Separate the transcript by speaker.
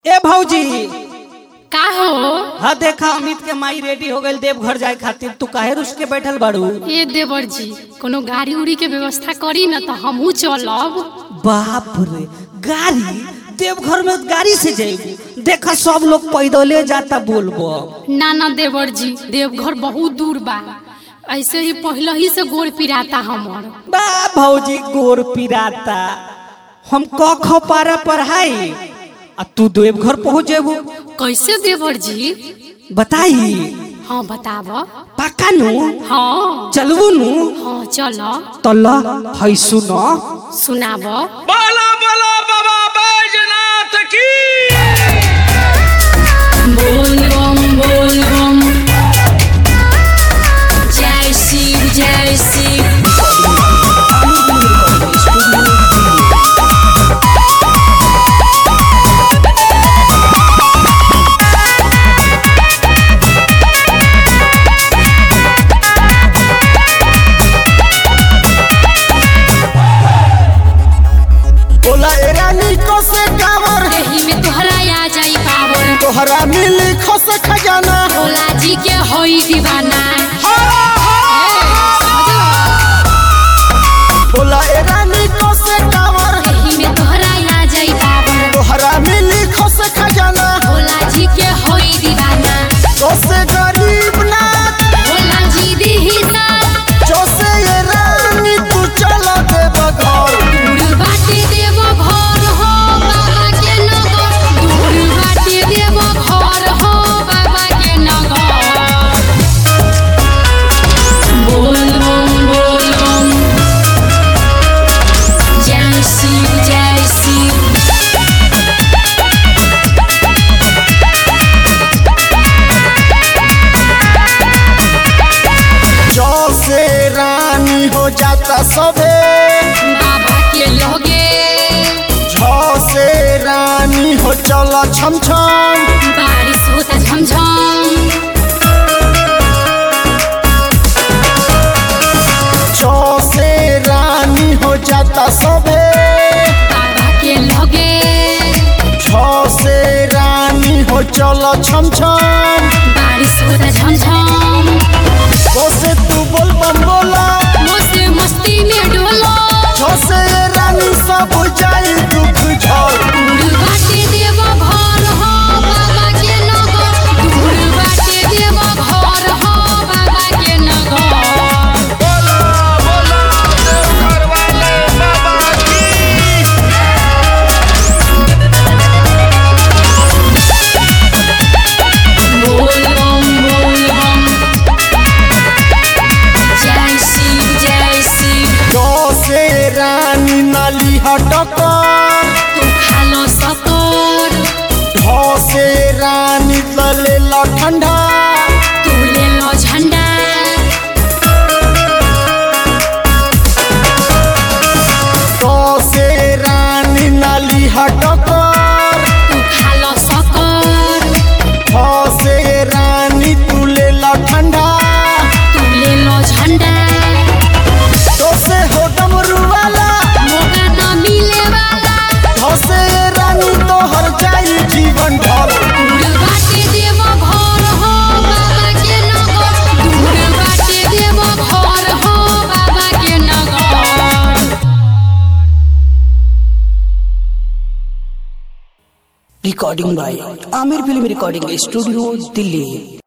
Speaker 1: ए भौजी
Speaker 2: का हो
Speaker 1: हाँ देखा अमित के माई रेडी हो गई देवघर जाए खातिर तू काहे रुस के बैठल बाड़ू
Speaker 2: ए देवर जी कोनो गाड़ी उड़ी के व्यवस्था करी न तो हमहू चलब
Speaker 1: बाप रे गाड़ी देवघर में गाड़ी से जाएगी देखा सब लोग पैदले जाता बोलबो
Speaker 2: ना ना देवर जी देवघर बहुत दूर बा ऐसे ही पहले ही से गोड़ पिराता हमर
Speaker 1: बा भौजी गोर पिराता हम क ख पारा पढ़ाई आ तू देवघर पहुंच जेबू
Speaker 2: कैसे देवर जी
Speaker 1: बताई
Speaker 2: हाँ बताब
Speaker 1: पक्का नु
Speaker 2: हाँ
Speaker 1: चलबू नु
Speaker 2: हाँ चल
Speaker 1: तल है सुनो
Speaker 2: सुनाब
Speaker 3: बोला बोला बाबा बैजनाथ की
Speaker 2: बोल बम बोल बम जय शिव जय शिव
Speaker 4: बोला ए रानी को से कावर
Speaker 2: एही में तोहरा आ जाई पावर
Speaker 4: तोहरा मिली खस खजाना
Speaker 2: भोला जी के होई दीवाना
Speaker 4: बोला ए रानी को से कावर
Speaker 2: एही में तोहरा आ जाई पावर
Speaker 4: तोहरा मिली खस खजाना
Speaker 2: भोला जी के होई दीवाना
Speaker 4: तो से गरीब ना
Speaker 2: भोला जी दी हिसाब
Speaker 4: जो से ए रानी तू चला दे बघर
Speaker 2: दूर बाटे देव घर हो बाबा के नगर दूर बाटे देव घर हो बाबा के नगर बोल बम बोल बम जय शिव जय शिव
Speaker 4: जो से रानी हो जाता सबे
Speaker 2: बाबा के लगे
Speaker 4: झो से रानी हो चला छम छम
Speaker 2: बारिश होता झमझम
Speaker 4: जो से रानी हो जाता सबे
Speaker 2: बाबा के लगे
Speaker 4: छो से रानी हो चलो छम छम
Speaker 2: बारिश होता झमझम
Speaker 4: तो से तू बोल बम बोला
Speaker 2: मस्ती मस्ती में डोलो
Speaker 4: छो से रानी सब जाई दुख झड़
Speaker 2: दूर बाटे देव घर हो बाबा के नगर दूर बाटे देव घर हो बाबा के नगर
Speaker 3: बोला बोला देवघर वाले बाबा की
Speaker 2: बोल बम बोल बम जय शिव जय शिव
Speaker 4: छो से रानी नाली हटकर
Speaker 2: तू खालो सतर
Speaker 4: छो से रानी तले ला ठंडा
Speaker 2: तू ले लो झंडा
Speaker 4: तो से रानी नाली हटकर
Speaker 2: तू खालो सकर
Speaker 4: छो से रानी तू ले ला ठंडा
Speaker 2: तू ले लो झंडा
Speaker 4: तो से हो डमरू वाला
Speaker 2: मौका न मिले वाला
Speaker 4: छो से रानी तो हर जाई जीवन भर
Speaker 2: दूर बाटे देव घर हो बाबा के नगर दूर बाटे देव घर हो बाबा के नगर
Speaker 1: recording by Aamir film recording studio Delhi